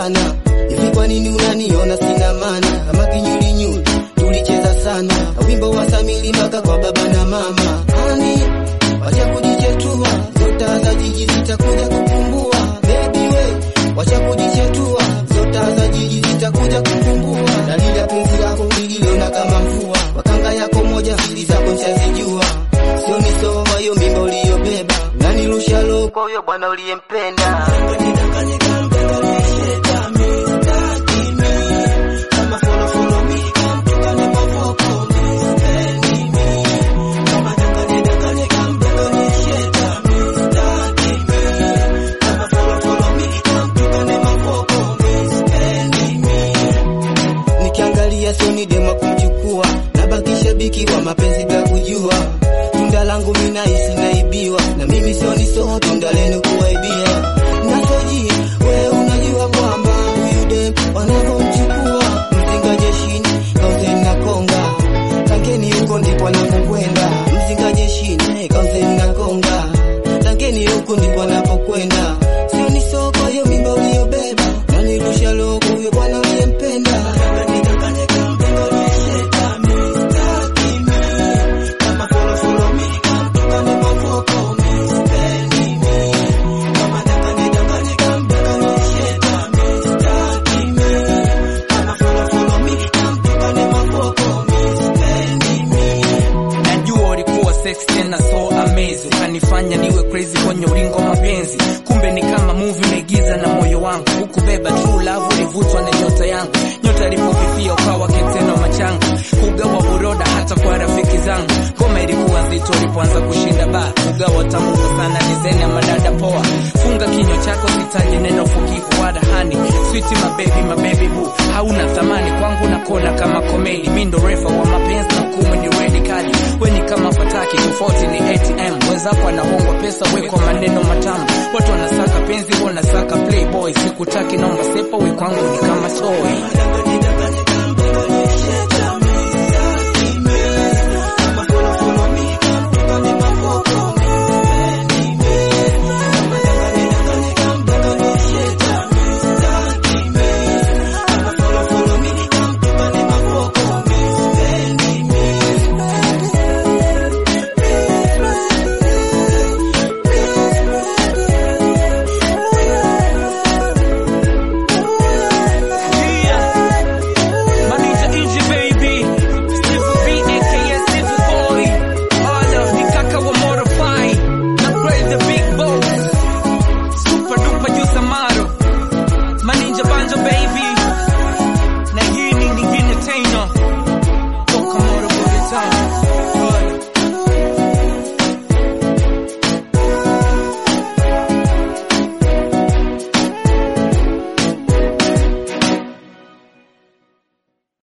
sana hivi, kwa nini unaniona sina maana? Kama kinyulinyuli tulicheza sana wimbo wa Samili mpaka kwa baba na mama. Ani wacha kujichetua, zota za jiji zitakuja kukumbua. Baby we wacha kujichetua, zota za jiji zitakuja kukumbua. Dalili penzi lako liliona kama mvua, wakanga yako moja, siri zako nshazijua. Sio nisoma hiyo mimba uliyobeba, nanirusha roho kwa huyo bwana uliyempenda. Nikiangalia sioni dema kumchukua, nabaki shabiki wa mapenzi bila kujua. Tunda langu mimi nahisi naibiwa, na mimi sioni so tunda lenu kuwaibia. Nasoji wewe unajua kwamba huyu dem wanavyomchukua mzinga jeshini kauzeni na konga Tangeni huko ndipo anapokwenda mzinga jeshini kauzeni na konga Tangeni huko ndipo anapokwenda sioni so kwa hiyo mimba uliyobeba nanirusha loko huyo bwana uliyempenda najua ulikuwa sex tena so amazing ukanifanya niwe crazy kwenye ulingo wa mapenzi kumbe ni kama movie umeigiza na moyo wangu hukubeba true love ulivutwa na nyota yangu nyota ilipofifia ukawa keteno machanga kugawa buroda hata kwa rafiki zangu ngoma ilikuwa nzito ulipoanza kushinda ba kugawa tambuka sana dizeni ya madada poa funga kinywa chako sitaji neno fukifu wala hani switi mabebi mabebi bu hauna thamani kwangu nakona kama komedi mi ndo refa wa mapenzi na hukumu ni redi kali weni kama fataki tofauti ni atm wenzako anahongwa pesa we kwa maneno matamu watu wanasaka penzi wanasaka playboy sikutaki naomba sepa we kwangu ni kama soy